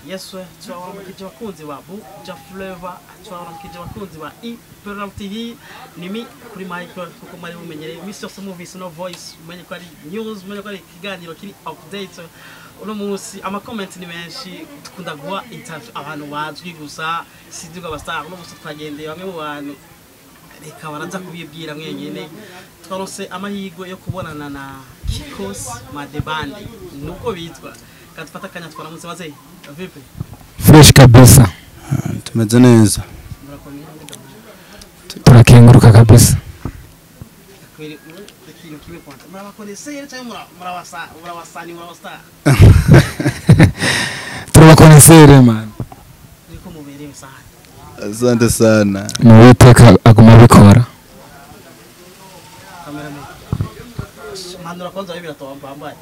yesu turabaramukije abakunzi ba buja fureva turabaramukije abakunzi ba iperam tv nimi kuri michael kuko mwari mumenyereye iminsi yose muvise no voice umenye ko ari news umenye ko ari ikiganiro kiri update uno munsi amakomenti ni menshi dukunda guha interview abantu bazwi gusa sinzirwa abastar uno munsi twagendeye bamwe mu bantu reka baraza kubibwira mwenyene twarose amahirwe yo kubonana na kikosi madebande nuko bitwa katufata akanya twaramutse baze vipi fresh kabisa tumeze neza murakomeye turakenguruka kabisa kweli ikintu kimwe kwanza murabakonesere cyangwa mura- murabasa murabasani murabastar turabakonesere man niko muberewe sana asante sana ni uwiteka aguma abikora kameraman manura kwanza wewe biratoa mbambaye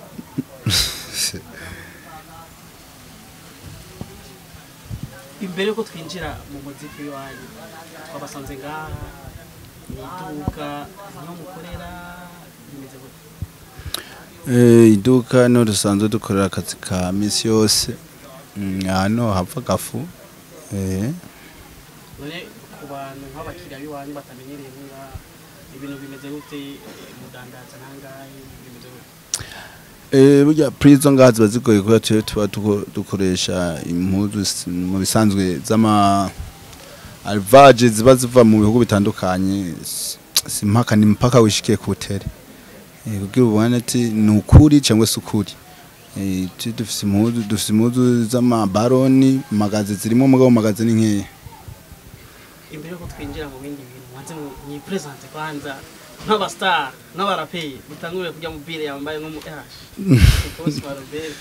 imbere yuko twinjira mu muziki wanyu twabasanze ngaha ni iduka niho mukorera bimeze gute Eh, iduka niho dusanzwe dukorera akazi ka misi yose Mm, hano hava gafu Eh, none ku bantu nk'abakiriya b'iwanyu batamenyereye ngaha ibintu bimeze gute mudandaza nangahe bimeze gute eh, burya prizo ngaha ziba zigoye kubera twe tuba tuko- dukoresha impuzu s- mu bisanzwe z'ama alvage ziba ziva mu bihugu bitandukanye S- si mpaka ni mpaka wishikiye ku tere Eh, kugira ubone ati ni ukuri cyangwa se ukuri Eh, tu- dufise impuzu dufise impuzu z'amabaroni magazi zirimo mugabo magazi ni nkeya imbere yuko twinjira mu bindi bintu mwanze mwipresente kwanza nk'abastar n'abaraperi mutangure kujya mu bire yambaye nko mu ehash ikosi wa robert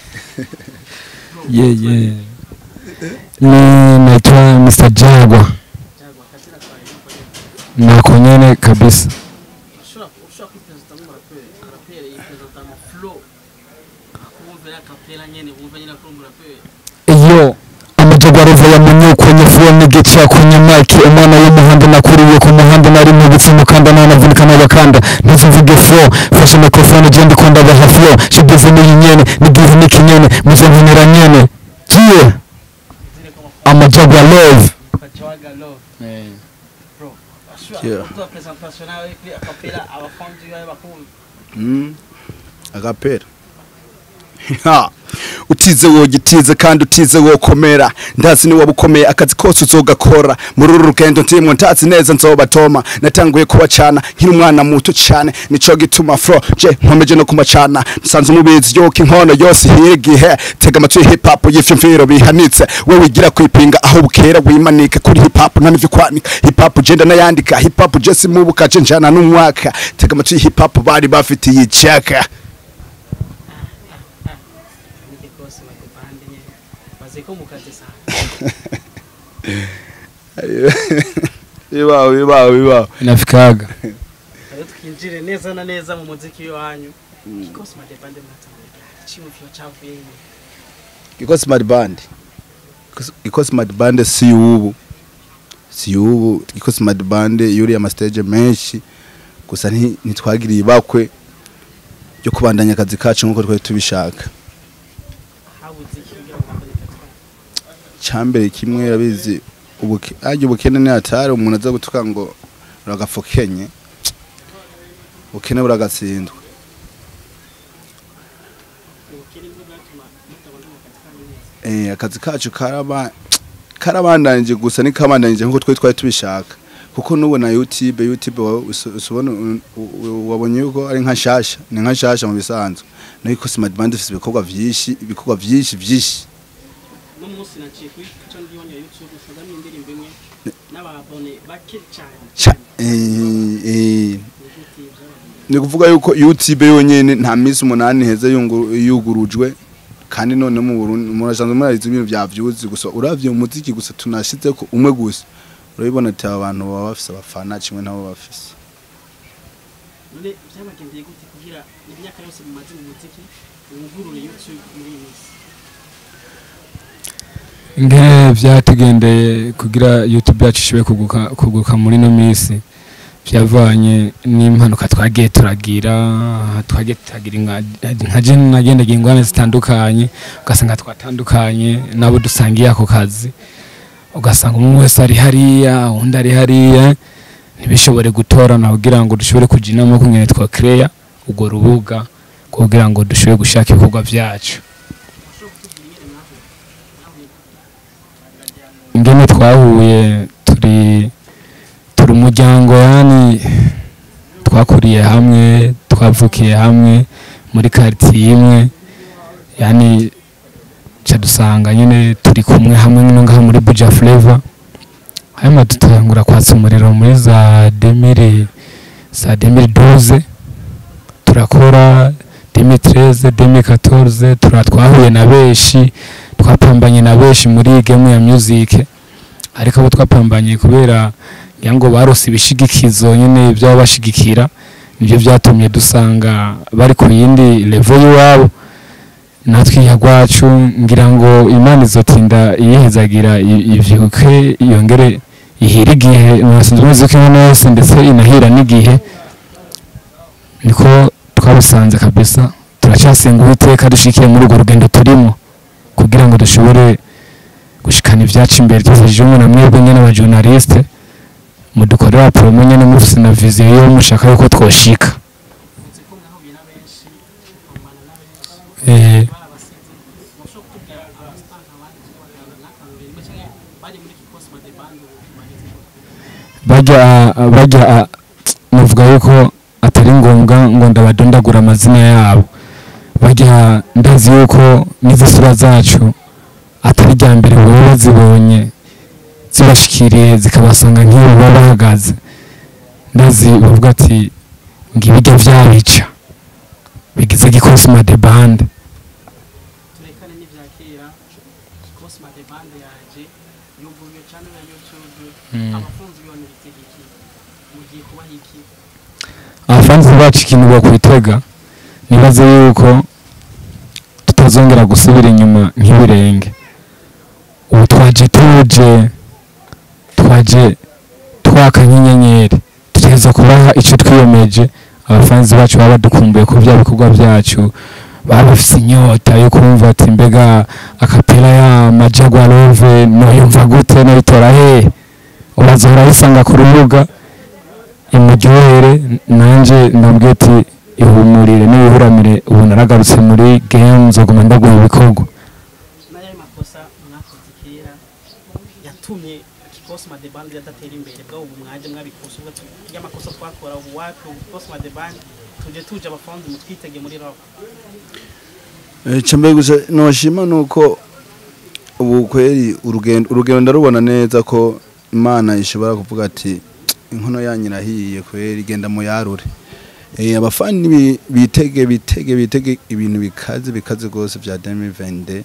ye ye ni naitwa Mr Jagwa jagwa kazira kwaye nako nyene kabisa ushobora ushobora kwipresenta nk'umuraperi araperi yipresenta mu flow kumvira akapera nyene wumva nyine ko uri umuraperi iyo amajagwa arova ya munyuko nyavuye n'igica ku nyamaki umwana w'umuhanda nakuriye ku muhanda nari mubitse mukanda nanavunika n'abakanda ntizimvuge flow fashe microphone je ndiko ndabaha flow shigize n'iyi nyene nigize n'ikinyene muze nkenera nyene jiye zire ko amafaranga amajagwa love kajawaga love bro Yeah. ushobora kuduha presentation nawe kuri akapera abafanzi bawe bakumva Mm. agapera Ha. utize wogitize kandi utize wokomera ndazi ni wabukomeye akazi kose uzogakora muri uru rugendo ndimwo ndazi neza nzobatoma natanguye kubacana nkiri umwana muto cyane nico gituma fro je nkomeje no kumacana nsanze umubizi yoka inkono yose ihira igihe tega amatwi hip hop y'ifyumviro bihanitse we wigira kwipinga aho bukera wimanike kuri hip hop nta n'ivyo kwanika hip hop je ndanayandika hip hop je simubuka je njana n'umwaka tega amatwi hip hop bari bafitiye icaka nike kose bakupande nyene baze ko mukaze sana bibaho bibaho bibaho inafikaga rero twinjire neza na neza mu muziki wanyu kikosi madebande mwatanguye icyumviro cyavuye nyine iko smart band iko smart band si ubu si ubu iko smart band yuri ama stage menshi gusa nti- ntitwagiriye ibakwe yo kubandanya akazi kacu nkuko twari tubishaka habuze iki kugira ngo bakore akazi cyambere kimwe yabizi ubuke ajye ubukene ni hatari umuntu aza gutuka ngo uragafokenye ubukene buragatsindwa ubukene nibwo bwatuma mutabona mu kazi kanyu neza eh akazi kacu karaba karabandanije gusa nikabandanije nkuko twari twari tubishaka kuko nubu na YouTube YouTube wa- usu- usubona u- u- wabonye yuko ari nka shasha ni nka shasha mu bisanzwe niko Smart Band ifite ibikorwa vyinshi ibikorwa vyinshi vyinshi no munsi naciye kuri channel yanyu ya YouTube usanga n'indirimbo imwe n'ababone bake cyane Ca- eh eh ni gute byabaye ni kuvuga yuko YouTube yonyene nta minsi umunani heze yungu- yugurujwe kandi none mu Burundi murasanzwe murariza ibintu vya vyuzi gusa uravye umuziki gusa tunashize ko umwe gusa urabibona ati aba bantu baba bafise abafana kimwe nabo bafise none byabagendeye gute kugira imyaka yose mumaze mu muziki wugurure YouTube muri iyi minsi ngene vyatugendeye kugira youtube yacu ishobore kuguka kuguka muri no minsi byavanye n'impanuka twagiye turagira twagiye turagira inka- nka je nagendaga ingorane zitandukanye ugasanga twatandukanye nabo dusangiye ako kazi ugasanga umwe wese ari hariya undi ari hariya ntibishobore gutorana kugira ngo dushobore kujya inama kungene twakireya urwo rubuga kugira ngo dushobore gushaka ibikorwa byacu ingene twahuye turi turi umuryango yani twakuriye hamwe twavukiye hamwe muri quartier imwe yani ca dusanga nyine turi kumwe hamwe no ngaha muri Buja Flavor hanyuma dutangura kwatsa umuriro muri za 2000 za 2012 turakora 2013 2014 tura twahuye na benshi twapambanye na benshi muri iyi game ya music ariko abo twapambanye kubera ngira ngo barose ibishigikizo nyine byaba bashigikira nibyo byatumye dusanga bari ku yindi level y'iwabo natwe iya rwacu ngira ngo imana izotinda iyihezagira i- ivyuke yongere ihira igihe nasinze umuziki nka wese ndetse inahira n'igihe niko twabisanze kabisa turacyasenga uwiteka dushikiye muri urwo rugendo turimo kugira ngo dushobore gushikana ibyacu imbere tuzajije umwe na mwebwe nyine abajournaliste mudukorera promo nyine mufise na viziyo yo mushaka yuko twoshika uzi ko mwahuye na benshi mukamana na benshi eh, barabasize mushobora kutubwira abasitari abandi cyangwa abaganga nk'akarorero rimwe cyangwa bari muri kikosi madebande bageze bajya bajya navuga yuko atari ngombwa ngo ndabadondagura amazina yabo bajya ndazi yuko n'izi sura zacu atari rya mbere baba bazibonye zibashikiriye zikabasanga nk'iyo baba bahagaze ndazi bavuga ati ngibijya byabica bigize gikosima de bande turekane n'ibya kera kikosi madebande yaje yuguruye cyane na youtube abakunzi bibona ibitegeki mugiye kubaha iki abafanzi bacu ikintu bakwitega nibaze yuko tutazongera gusubira inyuma nk'ibirenge ubu twaje tuje twaje twaka nk'inyenyeri tutegereza kubaha icyo twiyemeje abafanzi bacu baba badukumbuye ku bya bikorwa byacu baba bafite inyota yo kumva ati mbega akapera ya majagwa love noyumva gute noyitora hehe ubazahora bisanga ku rubuga imuryohere nanjye ndabwira ati ihumurire n'ibihuramire ubu naragarutse muri game nzoguma ndaguha ibikorwa n'ayo makosa mwakoze kera yatumye kikosi madebande yadatera imbere bwabo ubu mwaje mwabikosa ubwo y'amakosa twakora ubu wapi ubu kikosi madebande tuje tuje abafanzi mutwitege muri rock icyo mbere gusa noshima ni uko ubu kweri urugendo urugendo ndarubona neza ko imana ishobora kuvuga ati inkono yanyu irahiye kweri genda muyarure Eh, abafani bi- bitege bitege bitege ibintu bikaze bikaze rwose bya demi vende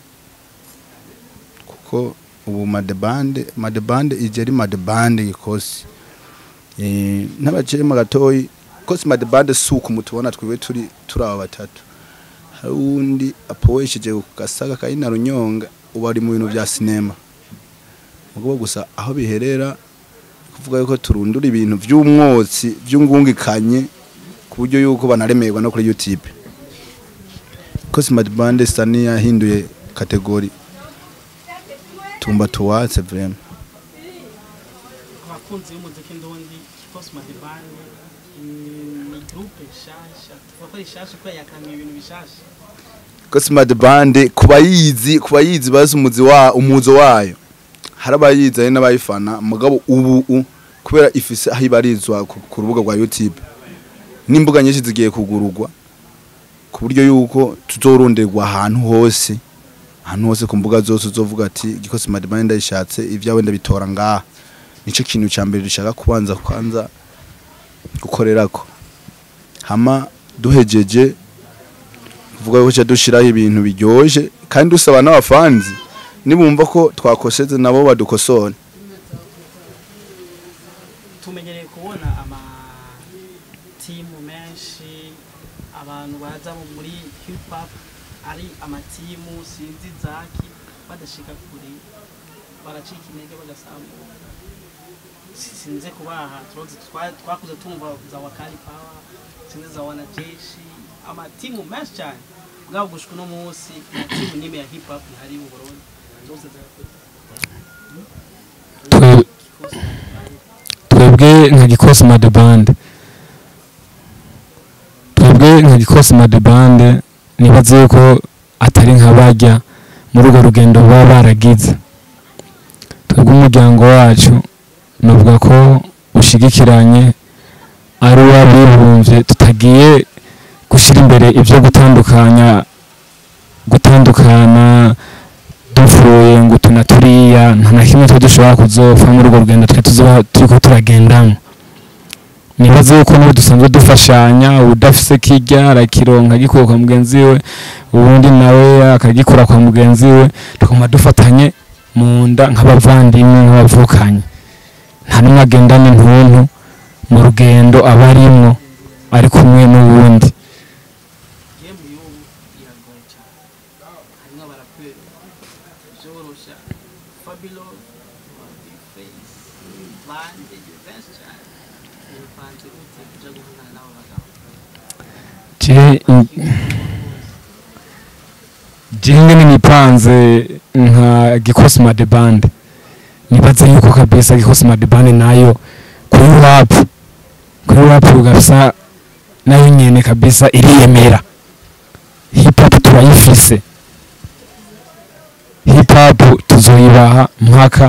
kuko ubu madebande madebande ije ari madebande gikosi Eh, n'abacema gatoyi kosi madebande si uku mutubona twiwe turi turi aba batatu hari uwundi apowesheje ku gasaga kari na runyonga ubu ari mu bintu bya sinema mugabo gusa aho biherera kuvuga yuko turundura ibintu by'umwotsi by'ungungikanye ku buryo yuko banaremerwa no kuri youtube ko smart band isa yahinduye kategori tumba tuwatse vraiment abakunzi b'umuziki ndundi kikosi madebande ni groupe nshasha tuvuga ko ari nshasha kubera yakaniye ibintu bishasha ko smart band kuba yizi kuba yizi bazi umuzi wa umuzo wayo hari abayizi hari n'abayifana mugabo ubu u- kubera ifise aho ibarizwa ku ku rubuga rwa youtube n'imbuga nyinshi zigiye kugururwa ku buryo yuko tuzoronderwa ahantu hose ahantu hose ku mbuga zose uzovuga ati igiko smart band ndayishatse ibyawe ndabitora ngaha nico kintu ca mbere dushaka kubanza kwanza gukorerako hama duhejeje kuvuga ko dushiraho ibintu biryoje kandi dusaba n'abafanzi nibumva ko twakoseze nabo badukosora tumenyereye kubona ama timu menshi abantu baza mu- muri hip hop ari amatimu sinzi zaki badashika kure baracika intege bagasambuka sinze kubaha turoze twa- twakuze tumva za wakali power sinze za wanajeshi amatimu menshi cyane bwabo gushika uno munsi nta timu n'imwe ya hip hop ihari mu Burundi zose zarakoze Twe- Kikosi twebwe nka gikosi made band twebwe nka gikosi made band nibaze yuko atari nka bajya muri urwo rugendo baba baragize twebwe umuryango wacu nuvuga ko ushigikiranye ari uw'abibumbye tutagiye gushyira imbere ibyo gutandukanya gutandukana duvuye ngo utu na turiya nta na kimwe twe dushobora kuzopfa muri urwo rugendo twe tuzoba turiko turagendamo nibaze yuko n'ubu dusanzwe dufashanya udafise kirya arakironka agikura kwa mugenzi we ubundi nawe akagikura kwa mugenzi we tukaguma dufatanye mu nda nk'abavandimwe nk'abavukanye nta n'umwe agendana intuntu mu rugendo aba arimwo ari kumwe n'uwundi game y'ubu iragoye cyane harimo abaraperi byorosha fabilo face bande benshi cyane bipanze gute kuja guhangana n'abo bagabo je jinge ninipanze nka gikosi made band nibaze yuko kabisa gikosi made band nayo kuri rap kuri rap kabisa nayo nyene kabisa iriyemera hip hop turayifise hip hop tuzoyibaha mpaka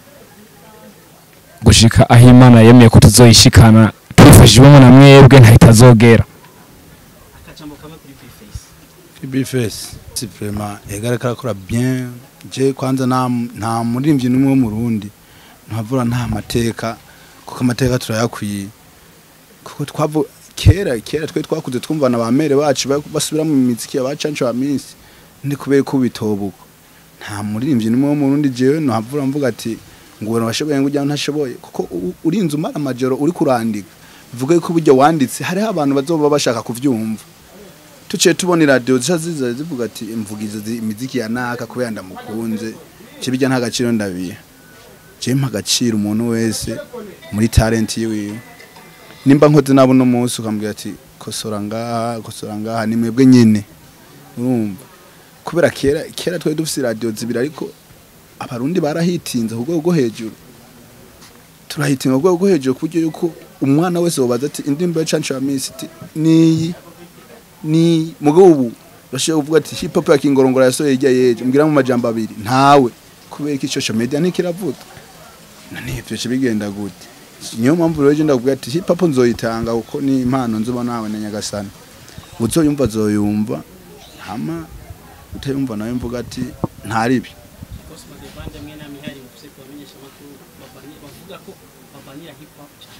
gushika aho imana yemeye ko tuzoyishikana tubifashijwemo na mwebwe ntahitazogera akajambo kamwe kuri bface Bifes si vraiment egareka akora bien je kwanza nta nta murimbyi numwe wo mu Burundi ntavura nta mateka kuko amateka turayakwiye kuko twavu kera kera twe twakuze twumvana ba mere bacu ba- basubira mu miziki yabacancu ba minsi ndi kubera ko bitobuko nta murimbyi numwe wo mu Burundi jewe ntavura mvuga ati ngo ubona washoboye ngo ujya ntashoboye kuko u- urinze umara amajoro uri kurandika bivuga ko buryo wanditse hariho abantu bazoba bashaka kuvyumva tuciye tubona iradiyo zica ziza zivuga ati imvugizo zi- imiziki ya naka kubera ndamukunze kibijya nta gaciro ndabiha je mpa agaciro umuntu wese muri talent yiwe nimba nkoze nabo no munsi ukambwira ati kosora ngaha kosora ngaha ni mwebwe nyene urumva kubera kera kera twari dufise iradiyo zibiri ariko abarundi barahitinze ku rwego rwo hejuru turahitinga ku rwego rwo hejuru ku buryo yuko umwana wese wobaza ati indirimbo ya cancu ya misi iti niyi ni mugabo ubu urashobora kuvuga ati hip hop ya kingorongora yasohoye ijya yeje mbwira mu majambo abiri ntawe kubera ko social media ntikiravuga none ivyo ce bigenda gute niyo mpamvu rero je ndakubwira ati hip hop nzoyitanga kuko ni impano nzoba nawe na nyagasani uzoyumva azoyumva hama utayumva nawe mvuga ati ntaribi Kikosi Made Band hamwe na Mihari bafise kubamenyesha amakuru bavanye- bavuga ko bavanira hip hop cyane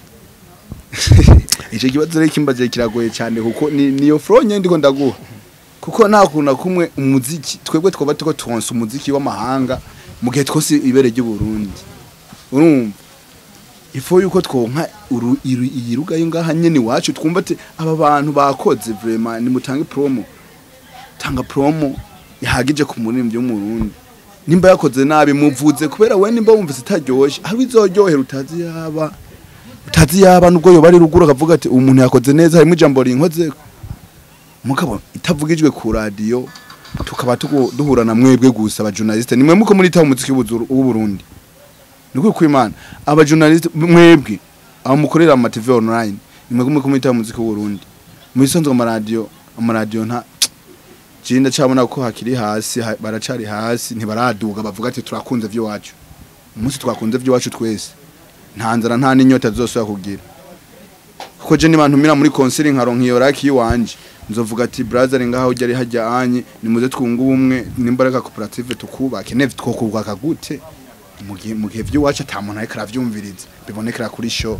ico kibazo rero kimbaje kiragoye cyane kuko ni niyo flow nyene ndiko ndaguha kuko nta kuntu na kumwe umuziki twebwe twaba tuko turonsa umuziki w'amahanga mu gihe twose ibere ry'u Burundi urumva ifo yuko twonka uru- iru- iyi ruga yo ngaha nyene iwacu twumva ati aba bantu bakoze vraiment ni mutange promo tanga promo ihagije ku muririmbyi w'umurundi nimba yakoze nabi muvuze kubera we nimba wumvise itaryoshe hari izoryohera utazi yaba utazi yaba nubwo yoba ari ruguru akavuga ati umuntu yakoze neza harimo ijambo rinkoze mugabo itavugijwe ku radio tukaba tugu- duhura na mwebwe gusa aba journaliste nimwe muko muri taho umuziki w'Ubuzuru- w'uburundi niko kwimana aba journaliste mwebwe aba mukorera ama TV online nimwe muko muri taho umuziki w'uburundi muri sonzo ama radio ama radio nta jinda cabona ko hakiri hasi ha- baracari hasi ntibaraduga bavuga ati turakunze vy'iwacu umunsi twakunze vy'iwacu twese nta nzara nta n'inyota zosubira kugira kuko je niba ntumira muri konsili nkaronka iyo raki iwanje nzovuga ati brother ngaho ujya ari hajya anye nimuze twunga ubumwe n'imbaraga koperative tukubake neve twokubaka gute mu gihe mu gihe vy'iwacu ata muntu ariko aravyumviriza bibonekera kuri show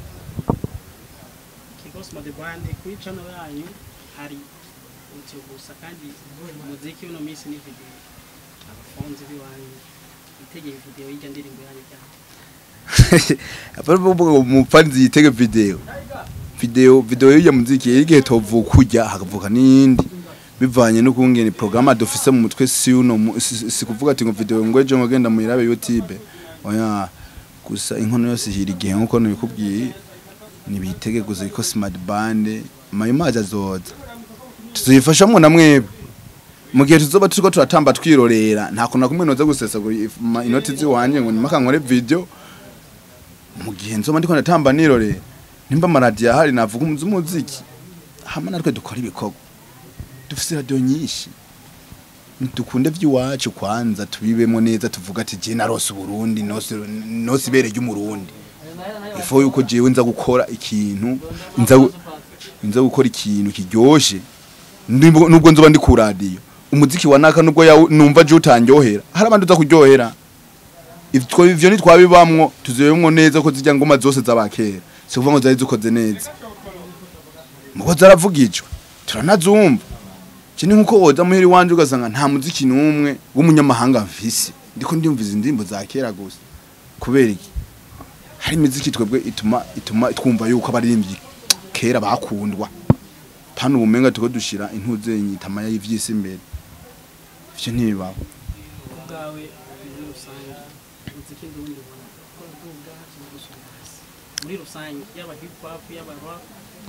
Kikosi Made Band kuri channel yanyu hari utyo gusa kandi umuziki uno minsi ni video abafonzi biwanyu itegeye video y'ijya ndirimbo yanyu cyane apari kuvuga ngo umufanzi yitege video video video y'iyo muziki yari igihe tovuka kujya hakavuka n'iyindi bivanye no kungena programme dufise mu mutwe si uno mu- si si kuvuga ati ngo video ngo ejo ngenda muyirabe YouTube oya gusa inkono yose ihira igihe nkuko nabikubwiye nibitege gusa ko smart band mayo mazi azoza tuzifashamwo na mwebwe mu gihe tuzoba turiko turatamba twirorera nta kuntu na kumwe noza gusesagura if- ma- inoti ziwanje ngo nimaka nkore video mu gihe nzoba ndiko ndatamba nirorera nimba amaradiyo ahari navuga umuzi umuziki hama natwe dukora ibikorwa dufise radiyo nyinshi dukunde vy'iwacu kwanza tubibemo neza tuvuga ati je narose uburundi nose nose ibere ry'umurundi ifo yuko jewe nza gukora ikintu nza gu- nza gukora ikintu kiryoshe Ndimbo- nubwo nzoba ndi ku radiyo umuziki wa naka nubwo yawu- numva je utanryohera hari abandi uza kuryohera Ivyo- ivyo ntitwabibamwo tuzibemwo neza ko zirya ngoma zose z'abakera si kuvuga ngo zari zikoze neza muko zaravugijwe turanazumva je ni nkuko woza muheri wanje ugasanga nta muziki n'umwe w'umunyamahanga mfise ndiko ndiyumviza indirimbo za kera gusa kubera iki hari imiziki twebwe ituma ituma twumva yuko abaririmbyi kera bakundwa hano ubumenga tuko dushira intuzenyi itamaya y'ivyisi imbere ivyo ntibibaho ubwawe muri rusange umuziki ndundi ubona ko uduga cyangwa gusubira hasi muri rusange yaba hip hop yaba rap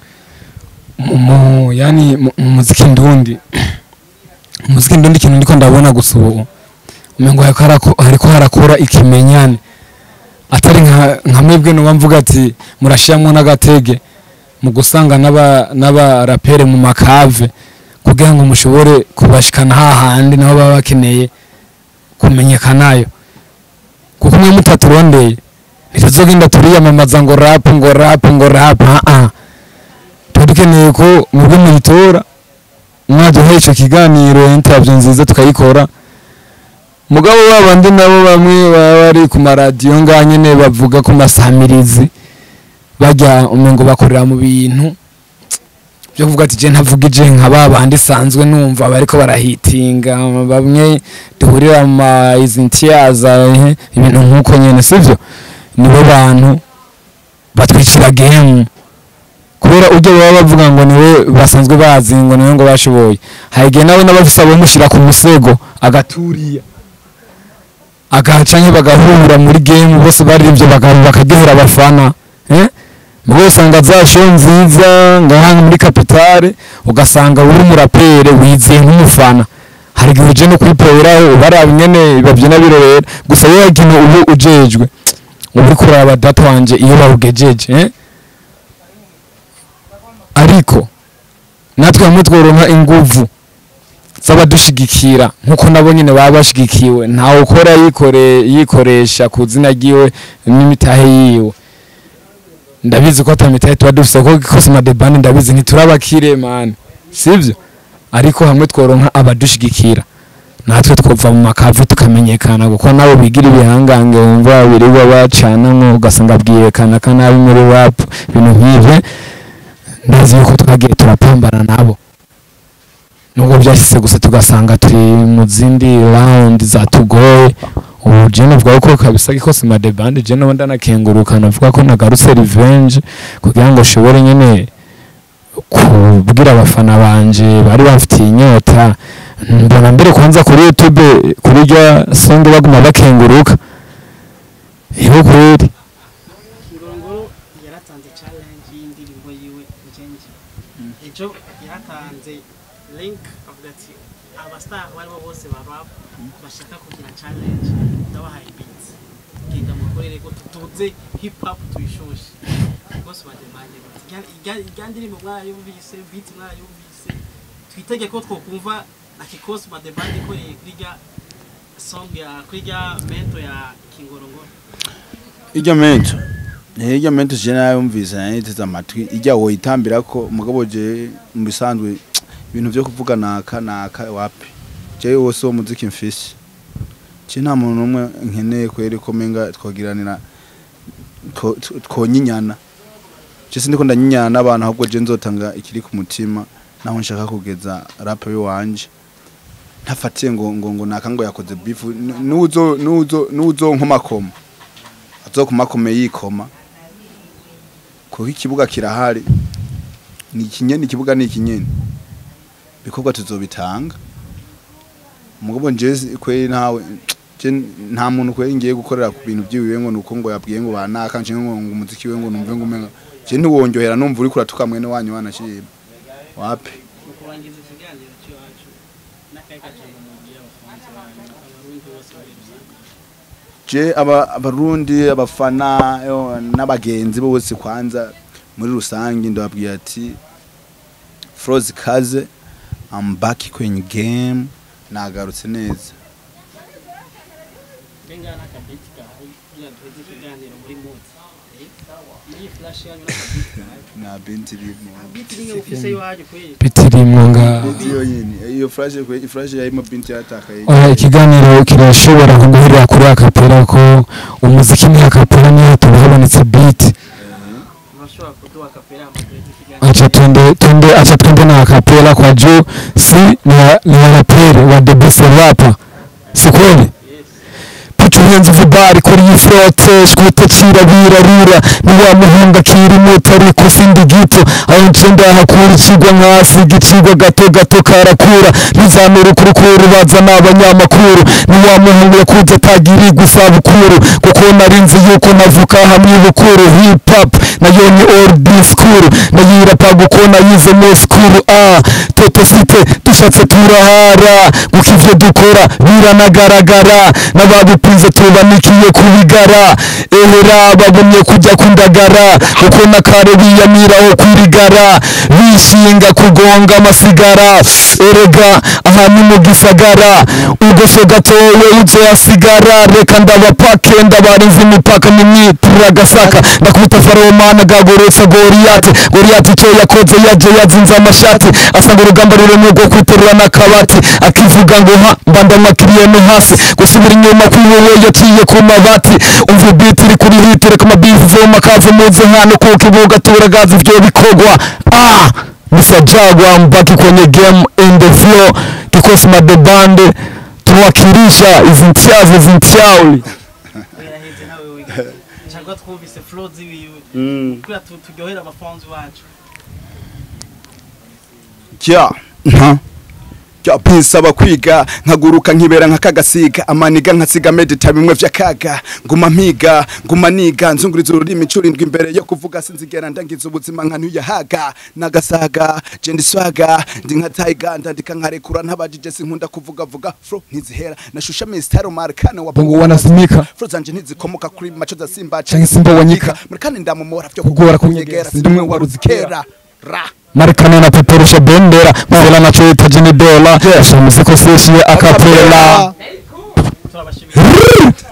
mu yani mu mu muziki ndundi umuziki ndundi ikintu ndiko ndabona gusa ubu umengo hariko harako- hariko harakora ikimenyane atari nka nka mwebwe nuba mvuga ati murashiramwo n'agatege mu gusanga n'aba n'abarapere mu makave kugira ngo mushobore kubashikana hahandi nabo baba bakeneye kumenyekanayo kuko mwe mutaturondeye ntituzogenda turiyamamaza ngo rap ngo rap ngo rap ah ah tuba dukeneye ko mwebwe muyitora mwaduhaye ico kiganiro interview nziza tukayikora mugabo babandi nabo bamwe baba bari ku maradiyo ngaha nyene bavuga ku masamirizi bajya umengo bakorera mu bintu byo kuvuga ati je ntavugije nka babandi sanzwe numva bariko barahitinga bamwe duhurira mu ma izintiyaza ibintu nk'uko nyene sivyo nibo bantu batwicira game kubera ujya baba bavuga ngo niwe basanzwe bazi ngo niwe ngo bashoboye hari igihe nawe n'abafise abamushyira ku musego agaturiya agacanke bagahura muri game bose baririmbye baka- bakaryohera abafana eh? mugo usanga za show nziza ngaha muri kapitale ugasanga uri umurapere wizeye nk'umufana hari igihe uje no kwiporeraho ubaraba nyene babyina birorera gusa wowe ikintu ubu ujejwe uba uriko uraraba data wanje iyo bawugejeje eh? ariko natwe hamwe tworonka inguvu z'abadushigikira nk'uko nabo nyine baba bashigikiwe ntawe ukora yikore yikoresha ku zina ryiwe n'imitahe yiwe ndabizi ko atamitahe tuba dufise ko kosima de bande ndabizi ntiturabakire mani sibyo ariko hamwe tworonka abadushigikira natwe twova mu makavu tukamenyekana kuko nabo bigira ibihangange wumva birirwa bacanamwo ugasanga bwirekana kanabi muri rap ibintu nk'ivyo ndazi yuko twagiye turapambana nabo nubwo byashyize gusa tugasanga turi mu zindi round zatugoye ubu je navuga ko kabisa ko sima de bande je nabo ndanakenguruka navuga ko nagarutse revenge kugira ngo ushobore nyene kubwira abafana banje bari bafitiye inyota mbona mbere kwanza kuri youtube kuri rya singe baguma bakenguruka ibo kweri ngorongoro yaratanze challenge y'indirimbo yiwe njenje ejo yaratanze link avuga ati abastar abo aribo bose ba rap bashaka kugira challenge ndabahaye beat genda mukorere ko tutuze hip hop tuyishoshe bose bademande irya ndirimbo mwayumvise beat mwayumvise twitege ko twokumva na kikosi bademande ikoreye kuri rya song ya kuri rya mento ya kingorongoro iryo mento iryo mento je nayumvise nayiteze amatwi ijya woyitambira ko mugabo je mu bisanzwe ibintu vyo kuvuga naka naka wapi je wose wo muziki mfise je nta muntu numwe nkeneye kweri ko menga twogiranira two- two- twonyinyana je sindiko ndanyinyana n'abantu ahubwo je nzotanga ikiri ku mutima naho nshaka kugeza rap wanje ntafatiye ngo ngo ngo naka ngo yakoze beef nuzo nuzo nuzo nkomakoma azokomakome yikoma kuko ikibuga kirahari ni ikinyeni ikibuga ni ikinyeni bikorwa tuzobitanga mugabo nje kweri ntawe je nta muntu kweri ngiye gukorera ku bintu byiwiwe ngo nuko ngo yabwiye ngo banaka nje ngo ngo umuziki we ngo numve ngo umenga je ntiwonjohera numva uri kuratuka mwene wanyu wanashima wapi mu kurangiza ikiganiro cy'iwacu n'akahe kajambo mubwira abafanzi banyu abarundi bose muri rusange je aba abarundi abafana yo, n'abagenzi bose kwanza muri rusange ndababwira ati Froze kaze I'm back kwenye game nagarutse neza benga n'akabiti kahari kugira duheze ikiganiro muri mutsi iyi flash yanyu n'akabiti kahari na binti rimwe biti rimwe mufise iwanyu kweli bitirimwo nga binti yonyine iyo flash kwe flash yarimo binti yatakaye oya ikiganiro kirashobora kuguhurira kuri akapera ko umuziki ni akapera niyo hatuma habonetse beat murashobora kuduha kapera amaduheze ikiganiro acha twende twende acha twende na akapela kwa juu si ni ya- ni ya rapere wa the best rapper si kweli yes Put your hands everybody kuri iyi frote shwite cirabira rura ni wa muhunga kiri muto ariko sindi gito aho ncenda hakura ikigwa nkasi igicigwa gato gato karakura ntizamira ukurukuru baza n'abanyamakuru ni wa muhungu yakunze atagiri gusabukuru kuko nari nzi yuko navuka hamwe bukuru hip hop nayo ni old school nayirapa kuko nayize mu school ah toto site dushatse turahara kuko ivyo dukora biranagaragara n'ababikunze tubanikiye kubigara ehera babonye kujya kundagara kuko na kare biyamiraho kwirigara bishinga kugonga amasigara erega aha ni mu gisagara ugoshe gatowe uzoyasigara reka ndabapake ndabarinze imipaka nimwitirira agasaka ndakubita faromana gagoretse goriyate goriyate icyo yakoze yaje yazinze amashati asanga urugamba ruremye rwo kwiterura n'akabati akivuga ngo ha mba ndamakiriye no hasi gusubira inyuma kwiwewe yaciye ku mabati umva ibiti iri kuri hiti reka amabizi voma kaze muze hano kuko ibuga turagaza ivyo bikorwa ah Mr. Jagwa mbaki kwenye game in the flow kikosi madebande tuwakilisha izi ntyazo izi ntyauli yaraheze nawe wiga cyangwa twumvise flow ziwiwe kugira tu- turyohere abafanzi bacu kya nta kya pinsaba kwiga nkaguruka nkibera nkakagasiga amaniga nkasiga medita bimwe vy'akaga nguma mpiga nguma niga nzunguriza ururimi curindwi imbere yo kuvuga sinzigera ndangiza ubuzima nka ntuyahaga nagasaga je ndiswaga ndi nka taiga ndandika nkarekura ntabajije sinkunda kuvuga vuga fro ntizihera nashusha mistero markane wa bongo wanasimika fro zanje ntizikomoka kuri macho za simba Canke simba wanyika. murikane ndamumora vyo Kugora kunyegera kunyegera, sindumwe waruzikera ra marekani anapeperusha bendera mvula nachohitaji ni dola shamuziko seshi ya akapela turabashimira